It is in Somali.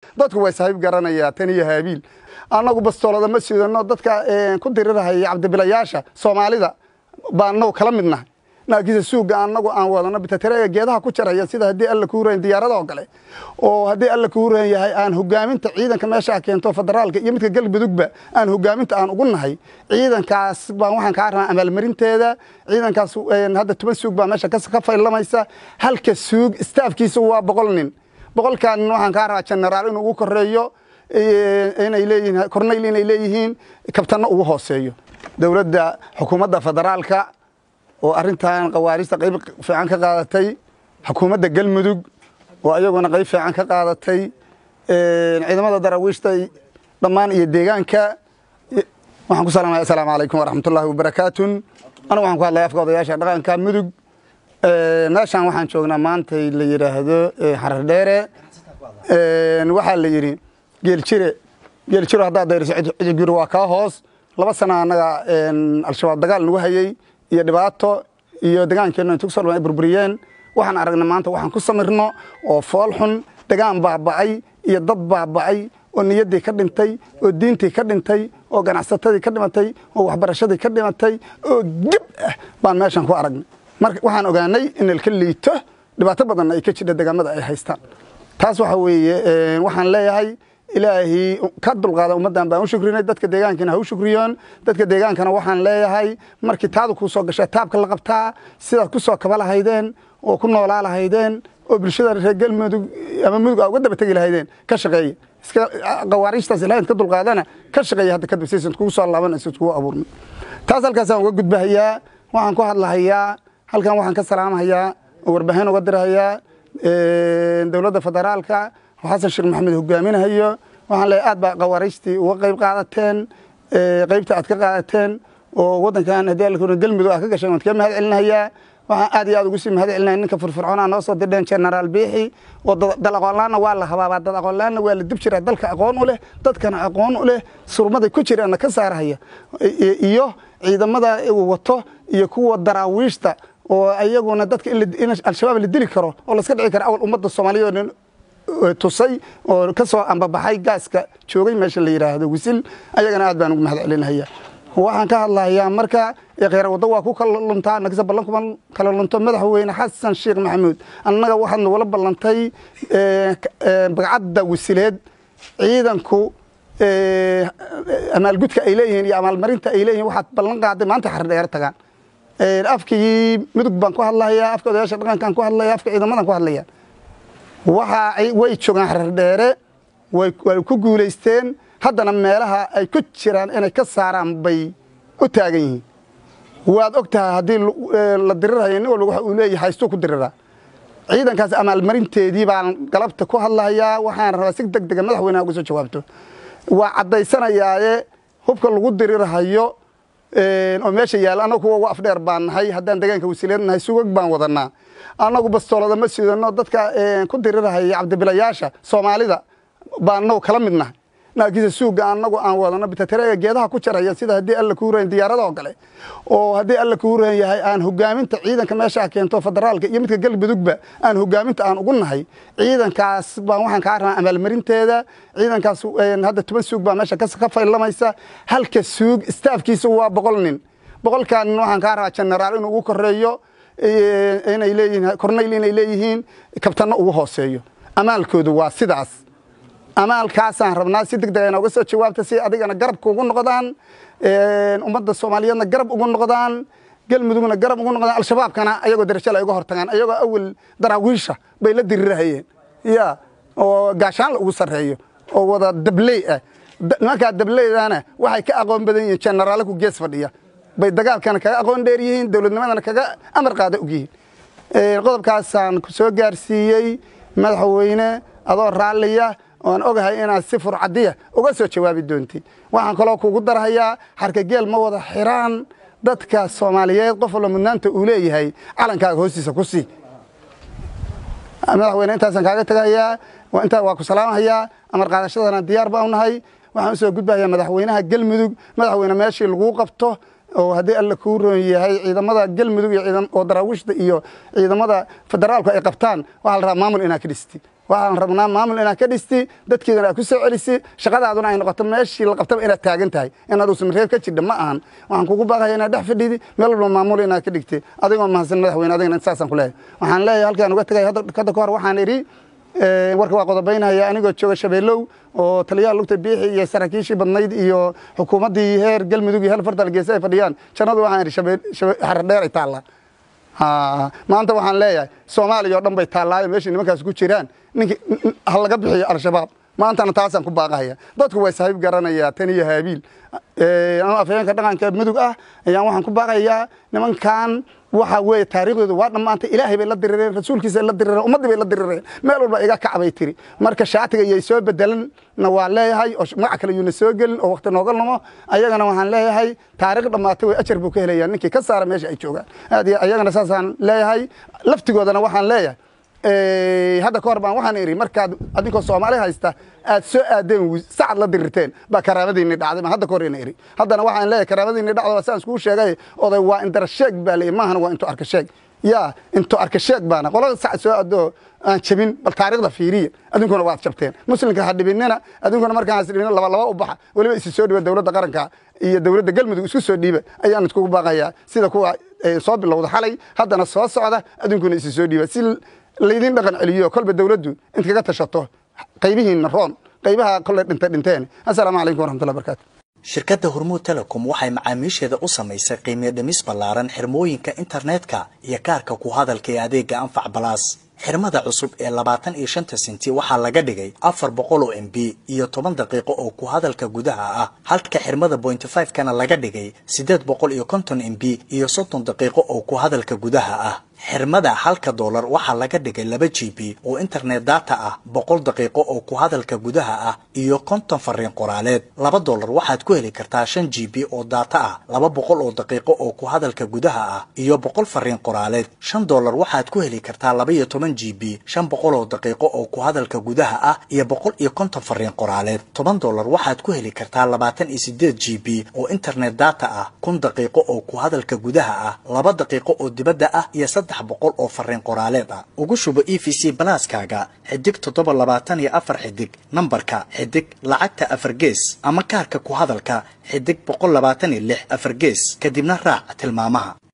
dadku way saaxiib garanayaa tan iyo haabiil annagu bastoolada ma sidano dadka ku dirirahaya cabdibilayaasha soomaalida baan annagu kala mid nahay laakiinse suuga annagu aan wadano bitatereega geedaha ku jaraya sida haddii alla kuu ran diyaarada oo kale oo haddii alla kuu ran yahay aan hogaaminta ciidanka meeshaa keento federaalka iyo midka galmudugba aan hogaaminta aan ugu nahay ciidankaas baan waxaan kaa rabaa amaalmarinteeda ciidankaas hadda toban suug baa meesha ka faylamaysa halka suug staafkiisa waa boqol nin boqolkaa nin waxaan kaa rabaa generaal inuu ugu koreeyo inay leeyihiin korneyl inay leeyihiin kabtanno ugu hooseeyo dowladda xukuumadda federaalka oo arrintan khawaarista qayb fiican ka qaadatay xukuumadda galmudug oo ayaguna qayb fiican ka qaadatay ciidamada daraawiishta dhammaan iyo deegaanka waxaan ku salaamaya assalaamu calaykum waraxmatullaahi wabarakaatun anigu waxaan ku hadlaya afka odayaasha dhaqanka mudug meeshaan waxaan joognaa maantay la yidhaahdo xarar dheere waxaa la yidhi geeljire geeljiro haddaad dayriso cidiguri waa kaa hoos laba sana annaga al-shabaab dagaal nagu hayey iyo dhibaato iyo degaankeennu intugsol ay burburiyeen waxaan aragnay maanta waxaan ku samirno oo fool xun degaan baaba'ay iyo dad baaba'ay oo niyaddii ka dhintay oo diintii ka dhintay oo ganacsatadii ka dhimatay oo waxbarashadii ka dhimatay oo geb ah baan meeshan ku aragnay marka waxaan ogaanay in ilka liito dhibaato badanna ay ka jidha degaamada ay haystaan taas waxa weeye waxaan leeyahay ilaahii ka dulqaada ummaddan baan u shukrinay dadka deegaankana ha u shukriyoon dadka deegaankana waxaan leeyahay markii taadu kuu soo gashaa taabka la qabtaa sidaad ku soo kaba lahaydeen oo ku noolaa lahaydeen oo bulshada reer galmudug ama mudug aa uga daba tegi lahaydeen ka shaqeeya iska qawaariijtaas ilahay ka dulqaadana ka shaqeeya hadda kadib saysan kugu soo laaban aysan kugu abuurmin taas halkaasaan uga gudbahayaa waxaan ku hadlahayaa halkan waxaan ka salaamahayaa oo warbaahin uga dirahayaa dowladda federaalka oo xasan sheekh maxamed hogaaminahayo waxaan leeyahay aad baa qawaariijtii uga qayb qaadateen qaybta aad ka qaadateen oo waddankan haddii alla galmudug aad ka gasheen waan kaga mahad celinahayaa waxaan aad iyo aad ugu sii mahad celinaya ninka firfircoonaa noo soo dirdheen generaal biixi oo dal aqoonlaanna waa la habaabaa dad aqoonlaanna waa la dib jiraa dalka aqoon u leh dadkana aqoon u leh surmaday ku jiraanna ka saarahaya iyo ciidamada uu wato iyo kuwa daraawiishta oo ayaguna dadka in al-shabaab la dili karo oo laska dhici karo awal ummadda soomaaliyeed tusay oo ka soo ambabaxay gaaska joogay meesha la yidhaahdo wisil ayagana aad baan ugu mahad celinaya waxaan ka hadlahayaa marka kheyr waddo waa ku kala luntaa nagisa ballan kuma kala lunto madaxweyne xasan sheekh maxamuud annaga waxaad nagula ballantay bagcadda wisileed ciidanku amaalgudka ay leeyihiin iyo amaalmarinta ay leeyihin waxaad ballan qaaday maanta xardheer tagaan afkii mudug baan ku hadlahayaa afka odayaasha dhaqankaan ku hadlaya afka ciidamadan ku hadlaya waxa way joogaan xardheere way ku guulaysteen haddana meelaha ay ku jiraan inay ka saaraan bay u taagan yihiin waad og tahay haddii la dirirhayo nin walba waxa uu leeyahay haystuu ku diriraa ciidankaas amaalmarinteedii baan galabta ku hadlahayaa waxaan rabaa si deg dega madaxweyneha uga soo jawaabto waa caddaysanayaaye hubka lagu dirirhayo oo meesha yaalla annagu kuwa ugu afdheer baan nahay haddaan degaanka wasiileed nahay sugag baan wadanaa annagu bastoolada ma sidano dadka ku dirirhaya cabdibilayaasha soomaalida baan annagu kala mid nahay laakiinse suuga annagu aan wadano bitatereega geedaha ku jaraya sida haddii alla kuu ran diyaarada oo kale oo haddii alla kuu ran yahay aan hogaaminta ciidanka meeshaa keento federaalka iyo midka galmudugba aan hogaaminta aan ugu nahay ciidankaas baan waxaan kaa rabaa amaalmarinteeda ciidankaas hadda toban suug baa meesha ka faylamaysa halka suug staafkiisa waa boqol nin boqolkaa nin waxaan kaa rabaa generaal inuu ugu koreeyo inay leeyihiin korneyl inay leeyihiin kabtanno ugu hooseeyo amaalkoodu waa sidaas amaalkaasaan rabnaa si deg dega ina uga soo jawaabta si adigana garabka ugu noqdaan ummadda soomaaliyeedna garab ugu noqdaan galmudugna garab ugu noqdaan al-shabaabkana ayagoo darajala ay uga hortagaan ayagoo awel daraawiisha bay la dirirahayeen ya oo gaashaan la ugu sarreeyo oo wada dabley ah nimankaa dableydana waxay ka aqoon badan yihiin jenaraale ku gees fadhiya bay dagaalkana kaga aqoon dheer yihiin dowladnimadana kaga amar qaada og yihiin qodobkaasaan ku soo gaarsiiyey madaxweyne adoo raalliya oan ogahay inaad si furcadiya uga soo jawaabi doontid waxaan kaloo kugu darhayaa xarkageel ma wada xiraan dadka soomaaliyeed qof walba mudnaanta uu leeyahay calankaaga hoostiisa ku sii madaxweyne intaasaan kaaga tegahayaa intaa waa ku salaamahayaa amar qaadashadana diyaar baan unahay waxaan usoo gudbahayaa madaxweynaha galmudug madaxweyne meeshii laguu qabto oo haddii alla kuu roon yahay ciidamada galmudug oo daraawiishta iyo ciidamada federaalku ay qabtaan waxaa la rabaa maamul inaad ka dhistid waxaan rabnaa maamul inaad ka dhisti dadkeedana aad ku soo celisi shaqadaaduna ay noqoto meeshii la qabtaba inaad taagan tahay inaad uusamareeb ka jidha ma ahan waxaan kugu baaqaya inaad dhex fadhidi meel walba maamul inaad ka dhigti adigoo mahadsan madaxweyne adigana saasaan ku leeyahay waxaan leeyahay halkaan uga tegay hadda ka hor waxaan idhi warka waa qodobaynaya anigoo jooga shabeelow oo taliyaha lugta biixi iyo saraakiishii badnayd iyo xukuumaddii heer galmudug iyo hel fartal geese ay fadhiyaan jannadu waxaan idhi xaradheer ay taallaa maanta waxaan leeyahay soomaaliya oo dhan bay taallaayo meeshay nimankaas ku jiraan ninkii ha laga bixiyo al-shabaab maantana taasaan ku baaqahaya dadku way saaxiib garanayaa tan iyo haabiil anuu afhayeenka dhaqanka mudug ah ayaan waxaan ku baaqayaa nimankan waxa weeye taariikhdooda waa dhammaantay ilaahay bay la dirireen rasuulkiisa la dirireen ummaddii bay la dirireen meel walba iga kac bay tiri marka shaatiga iyay soo bedelanna waa leeyahay oo magac kale yuuna soo gelin oo waqti nooga lumo ayagana waxaan leeyahay taariikh dhammaatay way ajar buu ka helayaa ninkii ka saara meesha ay joogaan aad iyo ayagana saasaan leeyahay laftigoodana waxaan leeyahay hadda ka hor baan waxaan idhi markaad adinkoo soomaali haysta aad soo aadeen sacad la dirirteen baa karaamadiinni dhacday baan hadda ka hor ina idhi haddana waxaan leeyahay karaamadiinni dhacdo saan iskugu sheegay oday waa indara sheeg baa leeyahy maahana waa into arka sheeg yaa into arka sheeg baana qolada sacad soo aadoo aan jabin bal taariikhda fiiriya adinkuna waad jabteen muslimka ha dhibinina adinkuna markaan hasdhibina laba laba u baxa weliba isu soo dhiba dowladda qaranka iyo dowladda galmudug isku soo dhiiba ayaan iskugu baaqayaa sida kuwa soo bilowda xalay haddana soo socda adinkuna isu soo dhiiba si laydin dhaqan celiyo kolba dowladdu int kaga tashato qaybihiinna roon qaybaha kolley dhintay dhinteen assalaamu calaykum waraxmatullahi barakaatu shirkadda hormuud telecom waxay macaamiisheeda u samaysay qiimiyo dhimis ballaaran xirmooyinka internetka iyo kaarka ku hadalka ee adeega anfac balaas xirmada cusub ee labaatan iyo shanta senti waxaa laga dhigay afar boqol oo m b iyo toban daqiiqo oo ku hadalka gudaha ah halka xirmada bointy five kana laga dhigay siddeed boqol iyo konton m b iyo soddon daqiiqo oo ku hadalka gudaha ah xirmada halka doolar waxaa laga dhigay laba g b oo internet data ah boqol daqiiqo oo ku hadalka gudaha ah iyo konton fariin qoraaleed laba doolar waxaad ku heli kartaa shan g b oo data ah laba boqol oo daqiiqo oo ku hadalka gudaha ah iyo boqol fariin qoraaleed shan doolar waxaad ku heli kartaa laba iyo toban g b shan boqol oo daqiiqo oo ku hadalka gudaha ah iyo boqol iyo konton fariin qoraaleed toban doolar waxaad ku heli kartaa labaatan iyo sideed g b oo internet data ah kun daqiiqo oo ku hadalka gudaha ah laba daqiiqo oo dibadda ah iyo boqol oo fariin qoraaleed ah ugu shubo e v c balaaskaaga xidig toddoba labaatan iyo afar xidig nambarka xidig lacagta afar gees ama kaarka ku hadalka xidig boqol labaatan iyo lix afar gees kadibna raac tilmaamaha